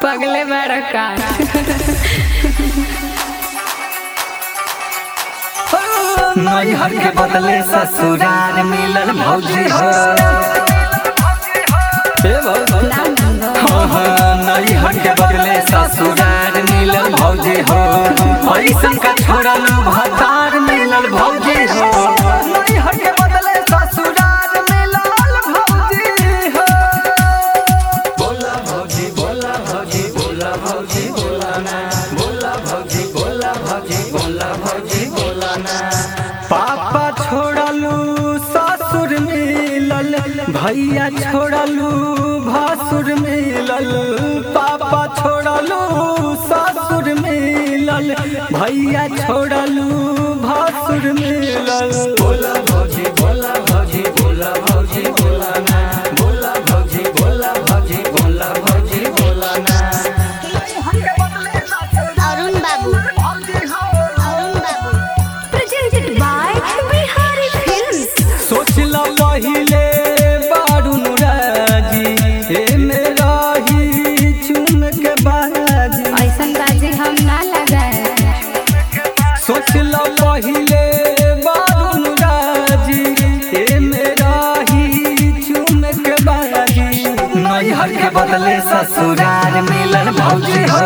पगले बड़का नैहर के बदले ससुराल मिलल भौजी हो हे भौजी। हाँ, हाँ, नैहर के बदले ससुराल मिलल भौजी हो ऐसन का छोड़ल भतार मिलल भौजी हो नैहर के बदले ससुराल मिलल भौजी हो बोला भौजी बोला भौजी बोला भौजी बोला ना बोला भौजी बोला भौजी बोला भौजी बोला ना पापा छोड़लू ससुर मिलल भैया छोड़लू भासुर मिलल पापा छोड़लू ससुर मिलल भैया छोड़लू भासुर मिलल बोला भौजी बोला भौजी बोला भौजी बोला ना बोला भौजी बोला भौजी बोला भौजी बोला ना अरुण बाबू अरुण बाबू presented by Bihari Films. सोचला पहिले बारून राजी हे मेरा ही चुम के बाजी ऐसन बाजी हम ना लगाए सोचला पहिले बारून राजी हे मेरा ही चुम के बाजी नैहर के बदले ससुराल मिलल भौजी हो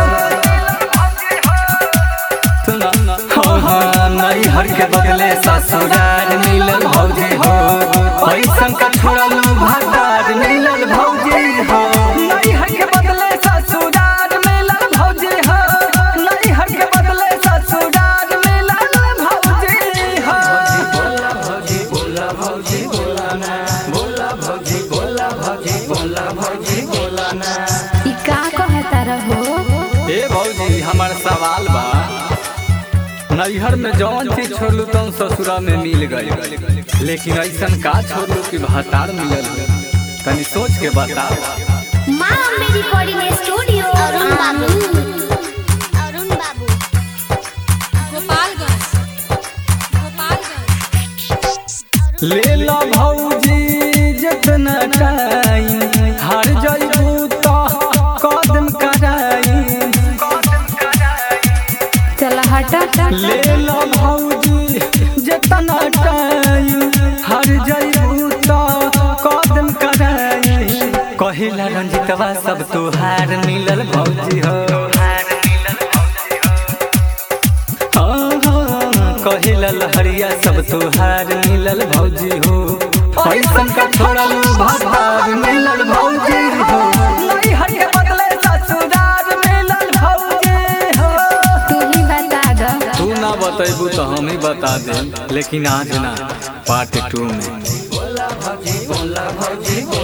हाँ, हाँ, नैहर के बदले ससुराल मिलल भौजी हो पैसन का छोड़ल भतार मिलल भौजी हो नैहर के बदले ससुराल मिलल भौजी हो नैहर के बदले ससुराल मिलल भौजी हो बोला भौजी बोला भौजी बोला ना बोला भौजी बोला भौजी बोला भौजी बोला ना ई का कहता रहो ए भौजी हमार सवाल बा नैहर में जौन चीज छोड़लू तौन ससुरा में मिल गई लेकिन ऐसन का छोड़लू कि भतार मिलल तनी सोच के बताओ माँ अम्बे रिकॉर्डिंग स्टूडियो अरुण बाबू अरुण बाबू गोपालगंज गोपालगंज ले लो भौजी जितना टाइम हार जाइबू तो कदम कराई चल हटा ले लो भौजी जितना टाइम हर जाइबू तो कदम कराई कहिला रंजितवा सब तुहार मिलल भौजी हो हाँ, हाँ, कहिला लहरिया सब तुहार मिलल भौजी हो ऐसन का छोड़ल भतार मिलल भौजी हो नैहर के बदले ससुराल मिलल भौजी हो तू ही बता दो तू ना बतेबू तो हम ही बता दे लेकिन आज ना पार्ट टू में बोला भौजी बोला भौजी